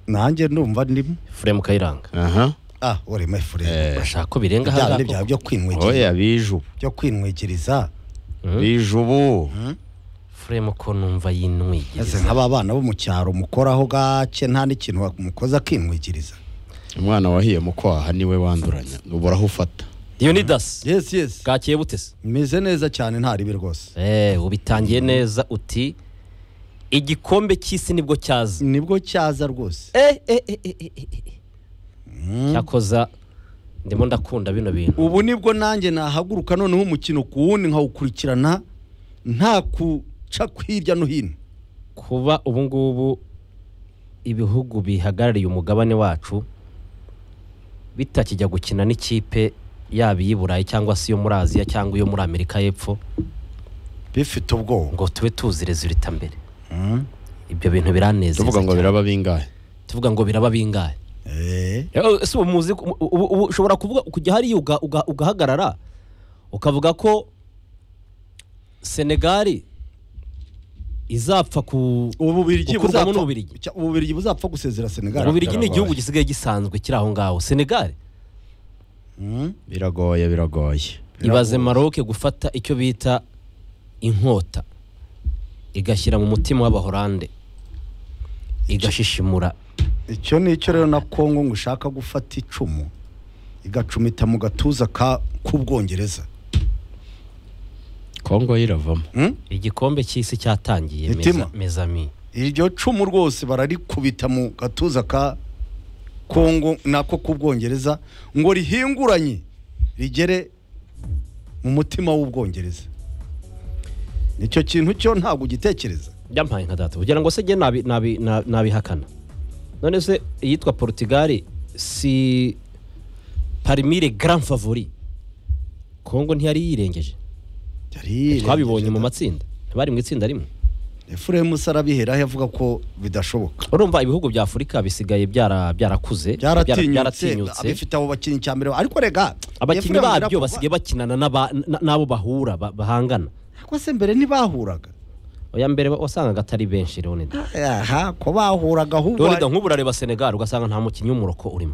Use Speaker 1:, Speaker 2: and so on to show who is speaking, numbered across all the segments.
Speaker 1: nanjye ndumva ndimo
Speaker 2: furemu kayiranga
Speaker 3: aha
Speaker 1: ah urema efurere
Speaker 2: urashaka ko birenga
Speaker 1: bya bindi byawe
Speaker 2: hariya
Speaker 1: byo kwinwikiriza
Speaker 3: oya biju
Speaker 1: byo kwinwikiriza
Speaker 3: biju ubu
Speaker 2: furemu ko numva
Speaker 1: ese
Speaker 2: yinwigiriza
Speaker 1: nk'aba bana bo mu cyaro mukoraho gake nta n'ikintu mukoze akinwikiriza
Speaker 3: umwana wahiye mu kwaha niwe wanduranya uburaho ufata
Speaker 2: yunidasi
Speaker 1: yesi yesi
Speaker 2: bwakiye butese
Speaker 1: meze neza cyane nta ribi rwose
Speaker 2: Eh, ubitangiye neza uti igikombe cy'isi nibwo cyaza
Speaker 1: nibwo cyaza rwose
Speaker 2: Eh, eh, eh, eh, eh, eh, eh. cyakoza ndimo ndakunda bino bintu
Speaker 1: ubu nibwo nanjye nahaguruka noneho umukino ku wundi nkawukurikirana nta kuca hirya no hino
Speaker 2: kuba ubu ngubu ibihugu bihagarariye umugabane wacu bitakijya gukina n'ikipe yaba iy'i burayi cyangwa se iyo muri aziya cyangwa iyo muri amerika y'epfo
Speaker 1: bifite ubwoba
Speaker 2: ngo tube tuzi rezilita mbere ibyo bintu biranezeza
Speaker 3: tuvuga ngo
Speaker 2: cyane.
Speaker 3: biraba bingahe
Speaker 2: tuvuga ngo biraba bingahe
Speaker 1: Eh,
Speaker 2: Eh, ese ubu muzi ubu- ubu ubu ushobora kuvuga kujya hariya uga- uga- ugahagarara ukavuga ko senegali izapfa ku
Speaker 1: ububirigi
Speaker 2: Gukurwamo
Speaker 1: buzapfa-
Speaker 2: n'Ububirigi.
Speaker 1: cya- ububirigi buzapfa gusezera senegal
Speaker 2: ububirigi ni igihugu gisigaye gisanzwe kiri aho ngaho senegali
Speaker 3: biragoye biragoye
Speaker 2: ibaze maroke gufata icyo bita inkota igashyira mu mutima w'abahorande igashishimura
Speaker 1: icyo ni icyo rero na kongo ngo ishaka gufata icumu igacumita mu gatuza ka k'ubwongereza
Speaker 3: kongo yo iravamo
Speaker 1: Hmm?
Speaker 2: igikombe cy'isi cyatangiye
Speaker 1: Mitima.
Speaker 2: meza- mezami
Speaker 1: iryo cumu rwose bararikubita mu gatuza ka kongo nako k'ubwongereza ngo rihinguranye rigere mu mutima w'ubwongereza icyo kintu cyo ntabwo ugitekereza
Speaker 2: byampaye nka data kugira ngo se njye nabi- nabi- na- nabihakana none se iyitwa portugal si parimire grand favori kongo ntiyari yirengeje
Speaker 1: Yari
Speaker 2: twabibonye
Speaker 1: yirengeje
Speaker 2: mu matsinda ntibari mu itsinda rimwe
Speaker 1: da. efuremu sarabiheraho avuga ko bidashoboka
Speaker 2: urumva ibihugu bya afurika bisigaye byara- byarakuze byara-
Speaker 1: byaratinyutse
Speaker 2: byaratinyutse
Speaker 1: abifite abo bakinnyi cya mbere ariko rega
Speaker 2: abakinnyi
Speaker 1: Efuremu
Speaker 2: babyo
Speaker 1: birakorwa.
Speaker 2: basigaye bakinana n'aba- n- n'abo bahura ba- bahangana
Speaker 1: ariko se mbere ntibahuraga
Speaker 2: oya mbere wa- wasangaga atari benshi leonida
Speaker 1: aha ko bahuraga ahubwo
Speaker 2: leonida nk'ubu urareba senegal ugasanga nta mukinnyi w'umuroko urimo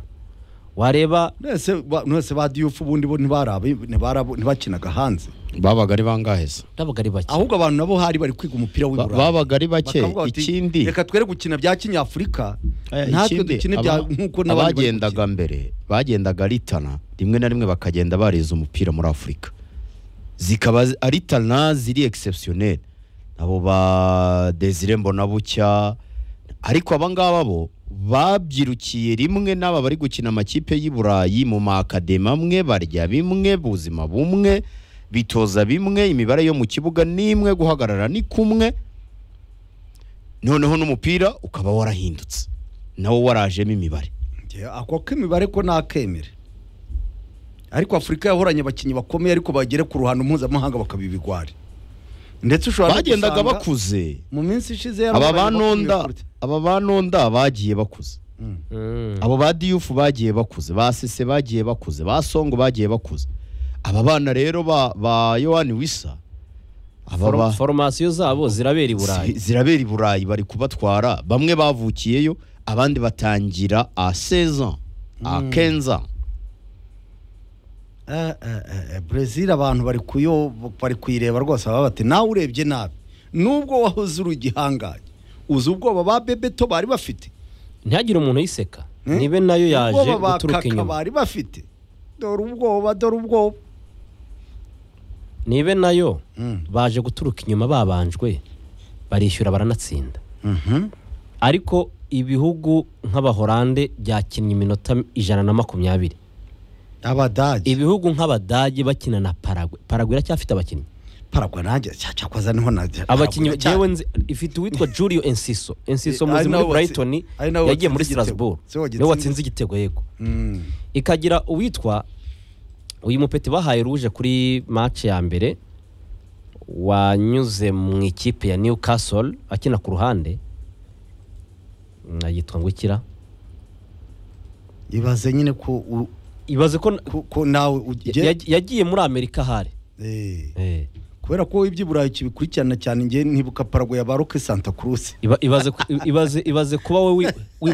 Speaker 2: wareba
Speaker 1: mwese ba- mwese ba diyufu ubundi bo ntibarabe ntibarabe- ntibakinaga hanze
Speaker 3: babaga ari bangahe se
Speaker 2: ndabaga ari bake
Speaker 1: ahubwo abantu nabo hari bari kwiga umupira
Speaker 3: Ba-
Speaker 1: w'iburayi
Speaker 3: babaga ari bake
Speaker 1: Bakavuga bati,
Speaker 3: ikindi
Speaker 1: reka twere gukina bya kinyafurika
Speaker 3: Aya,
Speaker 1: natwe
Speaker 3: ikindi,
Speaker 1: dukine
Speaker 3: aba-
Speaker 1: bya nk'uko n'abandi bari
Speaker 3: abagendaga mbere bagendaga ritana rimwe na rimwe bakagenda bariza umupira muri afurika zikaba zi- ari ritana ziri exceptionnel abo ba desire mbonabucya ariko abangaba bo babyirukiye rimwe n'aba bari gukina amakipe y'i burayi mu makademi amwe barya bimwe buzima bumwe bitoza bimwe imibare yo mu kibuga ni imwe guhagarara ni kumwe noneho n'umupira ukaba warahindutse nawo warajemo imibare
Speaker 1: gukina. Njye, ako k'imibare ko nakemere ariko afurika yahoranye abakinnyi bakomeye ariko bagere ku ruhando mpuzamahanga bakabibigwari ndetse ushobora no
Speaker 3: bagendaga
Speaker 1: gusanga
Speaker 3: bakuze
Speaker 1: mu minsi ishize
Speaker 3: aba
Speaker 1: yarahoranye abakomeye
Speaker 3: banonda
Speaker 1: kuruta.
Speaker 3: aba banonda bagiye bakuze
Speaker 2: Mm.
Speaker 3: abo ba diyufu bagiye bakuze ba sese bagiye bakuze ba songo bagiye bakuze aba bana rero ba ba yohani wisa aba
Speaker 2: Foru-
Speaker 3: ba
Speaker 2: foromasiyo zabo zirabera i burayi
Speaker 3: zi- zirabera i burayi bari kubatwara bamwe bavukiyeyo abandi batangira a 16 ans a 15 ans
Speaker 1: Eh, eh, eh, eh, Brazil abantu bari kuyo bari kuyireba rwose baba bati nawe urebye nabi nubwo wahoze uri igihangange uzi ubwoba ba bebeto bari bafite
Speaker 2: ntihagire umuntu uyiseka
Speaker 1: Hmm?
Speaker 2: nibe nayo yaje
Speaker 1: ubwoba ba
Speaker 2: guturuka
Speaker 1: kaka
Speaker 2: inyuma
Speaker 1: bari bafite dore ubwoba dore ubwoba
Speaker 2: nibe nayo
Speaker 1: Mm.
Speaker 2: baje guturuka inyuma babanjwe barishyura baranatsinda ariko ibihugu nk'abahorande byakinnye iminota ijana na makumyabiri
Speaker 1: abadage
Speaker 2: ibihugu nk'abadage bakina na paragwe paragwe iracyafite abakinnyi
Speaker 1: paragwa nanjye cya- cyakoza niho na
Speaker 2: abakinnyi
Speaker 1: Paraguay
Speaker 2: jewe nzi- ifite uwitwa julio ensiso ensiso
Speaker 1: Eh, ari
Speaker 2: muzi muri
Speaker 1: nawe watsi-
Speaker 2: brighton
Speaker 1: ari nawe watsinze
Speaker 2: yagiye muri
Speaker 1: igitego.
Speaker 2: strasbourg
Speaker 1: Si we watsinze-
Speaker 2: niwe watsinze igitego yego
Speaker 1: Mm.
Speaker 2: ikagira uwitwa uyu mupeti bahaye ruje kuri match ya mbere wanyuze mu ikipe ya Newcastle akina ku ruhande Mm, yitwa ngukira
Speaker 1: ibaze nyine ko u-
Speaker 2: ibaze ko
Speaker 1: ko- ko nawe
Speaker 2: ya-
Speaker 1: ugiye
Speaker 2: ya- yagiye muri amerika ahari
Speaker 1: Eh,
Speaker 2: Eh,
Speaker 1: kubera ko iby'iburayi kibikurikirana cyane njye ntibuka paragwa ya baroke santa cruz
Speaker 2: iba- ibaze ku- ibaze ibaze kuba we wi- wibuka